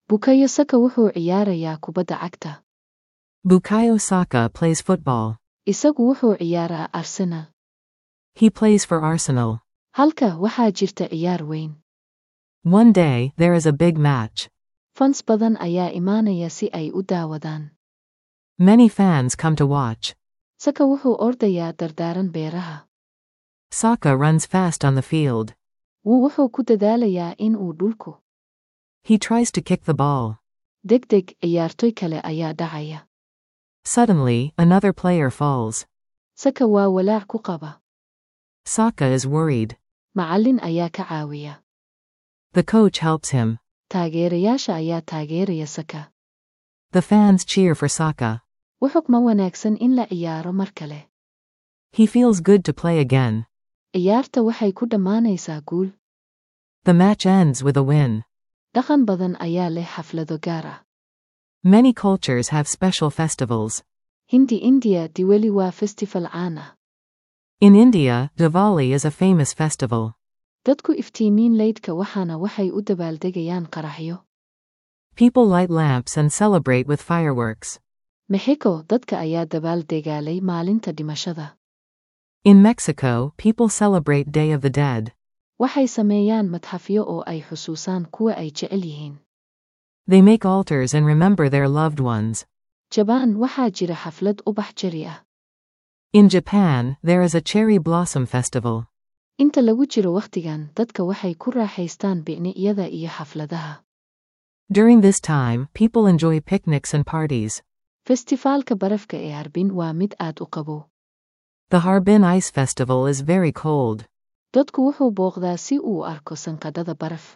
bukayo saka wuxuu ciyaarayaa kubadda cagta Bukayo Saka plays football. isagu wuxuu ciyaaraa arsenal He plays for Arsenal. halka waxaa jirta ciyaar weyn One day, there is a big match. fans badan ayaa imaanaya si ay u daawadaan Many fans come to watch. saka wuxuu ordayaa dardaaran beeraha Saka runs fast on the field. wuu wuxuu ku dadaalayaa in uu dhulku He tries to kick the ball. degdeg ciyaartoy kale ayaa dhacaya Suddenly, another player falls. saka waa walaac ku qaba Saka is worried. macallin ayaa ka caawiya The coach helps him. taageerayaasha ayaa taageeraya saka The fans cheer for Saka. wuxug ma wanaagsan in la ciyaaro mar kale He feels good to play again. ciyaarta waxay ku dhammaanaysaa guul The match ends with a win. dhaqan badan ayaa leh xaflado gaar ah Many cultures have special festivals. hindi indiya diwali waa festival caan ah In India, Diwali is a famous festival. dadku iftiimiin leydhka waxaana waxay u dabaaldegayaan qaraxyo People light lamps and celebrate with fireworks. mexico dadka ayaa dabaaldegaalay maalinta dhimashada In Mexico, people celebrate Day of the Dead. waxay sameeyaan madxafyo oo ay xusuusaan kuwa ay jecel yihiin They make altars and remember their loved ones. jabaan waxaa jira xaflad ubax jari ah In Japan, there is a cherry blossom festival. inta lagu jiro wakhtigan dadka waxay ku raaxaystaan bicni'yada iyo xafladaha During this time, people enjoy picnics and parties. festifaalka barafka ee harbin waa mid aad u qabow The Harbin Ice Festival is very cold. dadku wuxuu booqdaa si uu u arko sanqadhada baraf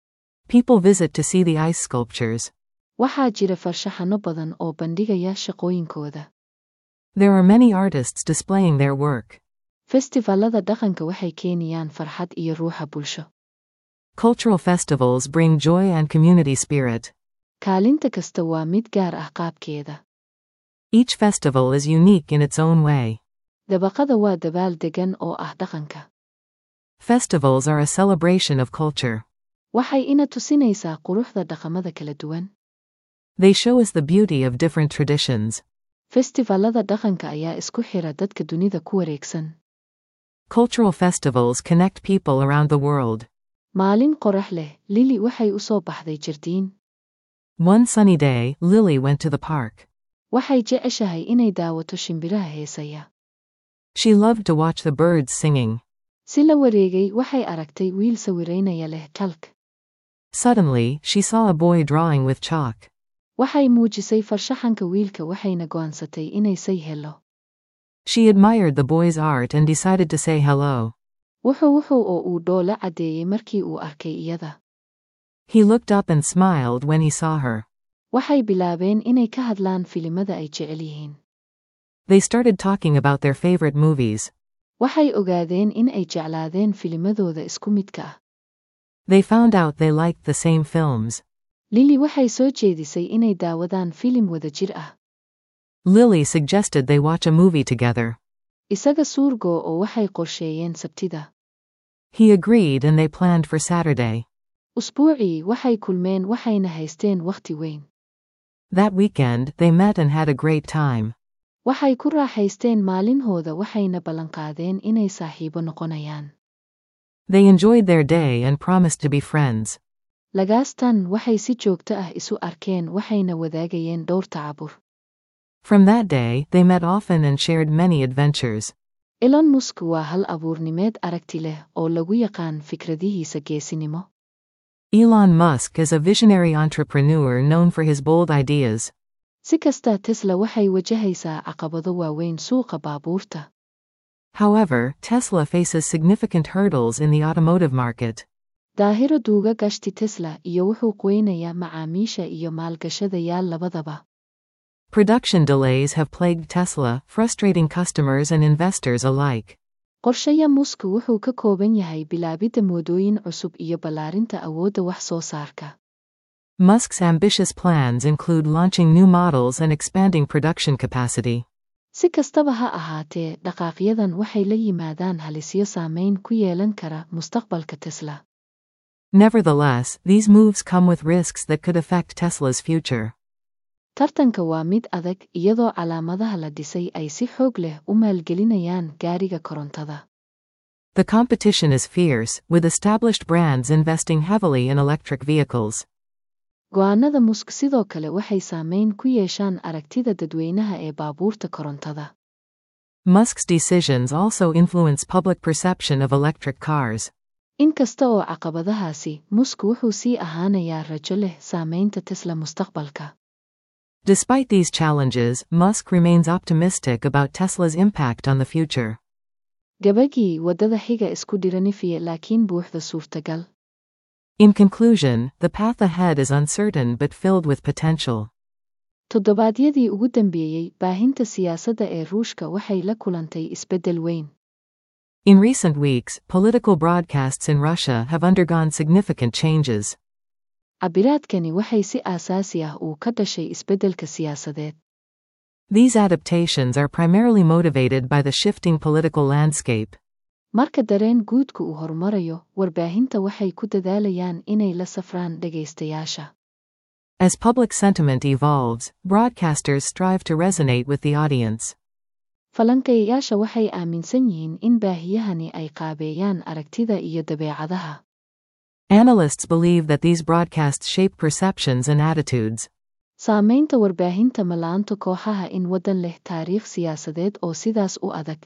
People visit to see the ice sculptures. waxaa jira farshaxanno badan oo bandhigaya shaqooyinkooda There are many artists displaying their work. festifaalada dhaqanka waxay keenayaan farxad iyo ruuxa bulsho Cultural festivals bring joy and community spirit. kaalinta kasta waa mid gaar ah qaabkeeda Each festival is unique in its own way. dabaqada waa dabaal degan oo ah dhaqanka Festivals are a celebration of culture. waxay ina tusinaysaa quruxda dhaqamada kala duwan They show us the beauty of different traditions. festifaalada dhaqanka ayaa isku xira dadka dunida ku wareegsan Cultural festivals connect people around the world. maalin qorax leh lili waxay u soo baxday jardiin One sunny day, Lily went to the park. waxay jeceshahay inay daawato shimbiraha heesaya She loved to watch the birds singing. si la wareegay waxay aragtay wiil sawiraynaya leh kalk Suddenly, she saw a boy drawing with chalk. waxay muujisay farshaxanka wiilka waxayna go'aansatay inay say helo She admired the boy's art and decided to say hello. wuxuu wuxuu oo uu dhoola caddeeyey markii uu arkay iyada He looked up and smiled when he saw her. waxay bilaabeen inay ka hadlaan filimada ay jecel yihiin They started talking about their favorite movies. waxay ogaadeen in ay jeclaadeen filimadooda isku midka ah They found out they liked the same films. lili waxay soo jeedisay inay daawadaan filim wadajir ah Lily suggested they watch a movie together. isaga suurgo oo waxay qorsheeyeen sabtida He agreed and they planned for Saturday. usbuucii waxay kulmeen waxayna haysteen wakhti weyn That weekend, they met and had a great time. waxay ku raaxaysteen maalinhooda waxayna ballanqaadeen inay saaxiibo noqonayaan They enjoyed their day and promised to be friends. lagaastan waxay si joogto ah isu arkeen waxayna wadaagayeen dhowr tacabur From that day, they met often and shared many adventures. elon musk waa hal abuurnimeed aragti leh oo lagu yaqaan fikradihiisa geesinimo Elon Musk is a visionary entrepreneur known for his bold ideas. si kasta tesla waxay wajahaysaa caqabado waaweyn suuqa baabuurta However, Tesla faces significant hurdles in the automotive market. daahiro duuga gashti tesla iyo wuxuu qoynayaa macaamiisha iyo maalgashadayaal labadaba Production delays have plagued Tesla, frustrating customers and investors alike. qorshaya musk wuxuu ka kooban yahay bilaabidda moodooyin cusub iyo ballaarinta awoodda wax soo saarka Musk's ambitious plans include launching new models and expanding production capacity. si kastaba ha ahaatee dhaqaaqyadan waxay la yimaadaan halisyo saameyn ku yeelan kara mustaqbalka tesla Nevertheless, these moves come with risks that could affect Tesla's future. tartanka waa mid adag iyadoo calaamadaha la dhisay ay si xoog leh u maalgelinayaan gaariga korontada The competition is fierce, with established brands investing heavily in electric vehicles. go'aanada musk sidoo kale waxay saameyn ku yeeshaan aragtida dadweynaha ee baabuurta korontada Musk's decisions also influence public perception of electric cars. inkasta oo caqabadahaasi musk wuxuu sii ahaanayaa rajo leh saamaynta tesla mustaqbalka Despite these challenges, Musk remains optimistic about Tesla's impact on the future. gabagii waddada xiga isku dhiranifiye laakiin buuxda suurtagal In conclusion, the path ahead is uncertain but filled with potential. toddobaadyadii ugu dambeeyey baahinta siyaasadda ee ruushka waxay la kulantay isbeddel weyn In recent weeks, political broadcasts in Russia have undergone significant changes. cabiraadkani waxay si aasaasi ah uu ka dhashay isbeddelka siyaasadeed These adaptations are primarily motivated by the shifting political landscape. marka dareen guudku uu horumarayo warbaahinta waxay ku dadaalayaan inay la safraan dhegaystayaasha As public sentiment evolves, broadcasters strive to resonate with the audience. falanqeeyayaasha waxay aaminsan yihiin in baahiyahani ay qaabeeyaan aragtida iyo dabeecadaha Analysts believe that these broadcasts shape perceptions and attitudes. saamaynta warbaahinta malaanto kooxaha in waddan leh taariikh siyaasadeed oo sidaas u adag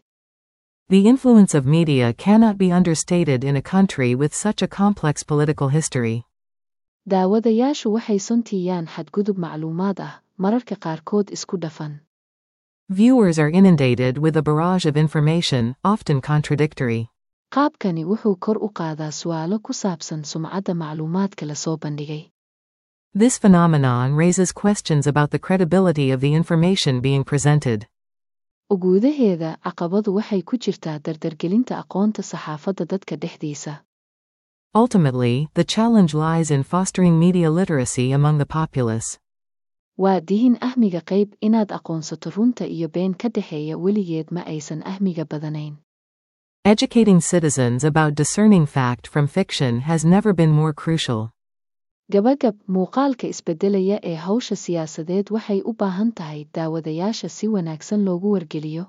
The influence of media cannot be understated in a country with such a complex political history. daawadayaashu waxay suntiiyaan xadgudub macluumaad ah mararka qaarkood isku dhafan Viewers are inundated with a barrage of information, often contradictory. qaabkani wuxuu kor u qaadaa su'aalo ku saabsan sumcadda macluumaadka la soo bandhigay This phenomenon raises questions about the credibility of the information being presented. uguudaheeda caqabadu waxay ku jirtaa dardargelinta aqoonta saxaafadda dadka dhexdiisa Ultimately, the challenge lies in fostering media literacy among the populace. waa dihin ahmiga qayb inaad aqoonsato runta iyo been ka dhexeeya weligeed ma aysan ahmiga badanayn Educating citizens about discerning fact from fiction has never been more crucial. gabagab muuqaalka isbeddelaya ee hawsha siyaasadeed waxay u baahan tahay daawadayaasha si wanaagsan loogu wargeliyo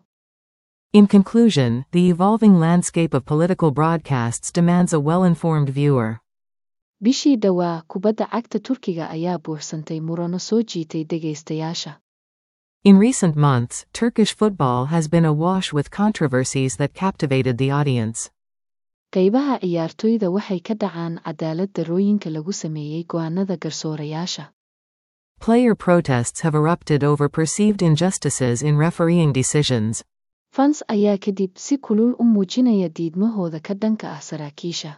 In conclusion, the evolving landscape of political broadcasts demands a well informed viewer. bishii dhowaa kubadda cagta turkiga ayaa buuxsantay murano soo jiitay dhegaystayaasha In recent months, Turkish football has been awash with controversies that captivated the audience. qaybaha ciyaartoyda waxay ka dhacaan cadaalad darooyinka lagu sameeyey go'aanada garsoorayaasha Player protests have erupted over perceived injustices in refereeing decisions. fans ayaa kadib si kulul u muujinaya diidmahooda ka dhanka ah saraakiisha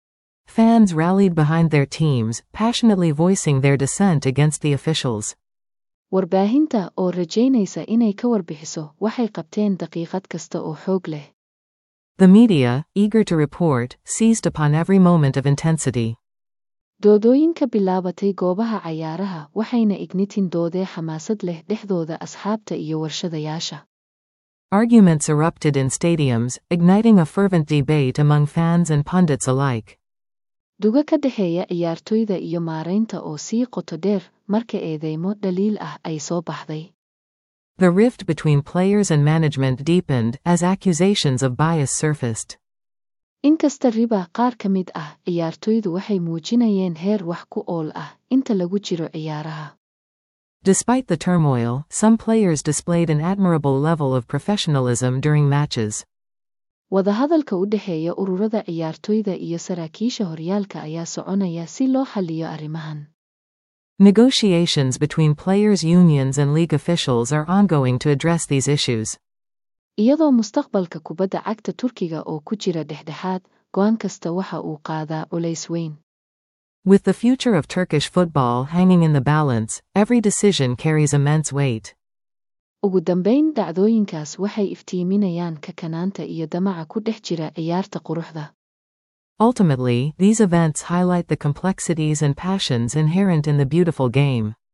Fans rallied behind their teams, passionately voicing their dissent against the officials. warbaahinta oo rajaynaysa inay ka warbixiso waxay qabteen daqiiqad kasta oo xoog leh The media, eager to report, seized upon every moment of intensity. doodooyinka bilaabatay goobaha cayaaraha waxayna ignitin doodee xamaasad leh dhexdooda asxaabta iyo warshadayaasha Arguments erupted in stadiums, igniting a fervent debate among fans and pundits alike. duga ka dhexeeya ciyaartoyda iyo maaraynta oo sii qoto dheer marka eedeymo dhaliil ah ay soo baxday The rift between players and management deepened as accusations of bias surfaced. inkasta riba qaar ka mid ah ciyaartoydu waxay muujinayeen heer wax ku ool ah inta lagu jiro ciyaaraha Despite the turmoil, some players displayed an admirable level of professionalism during matches. wadahadalka u dhexeeya ururada ciyaartoyda iyo saraakiisha horyaalka ayaa soconaya si loo xalliyo arrimahan Negotiations between players' unions and league officials are ongoing to address these issues. iyadoo mustaqbalka kubadda cagta turkiga oo ku jira dhexdhexaad go'aan kasta waxa uu qaadaa culays weyn With the future of Turkish football hanging in the balance, every decision carries immense weight. ugu dambayn dhacdooyinkaas waxay iftiiminayaan kakanaanta iyo damaca ku dhex jira ciyaarta quruxda Ultimately, these events highlight the complexities and passions inherent in the beautiful game.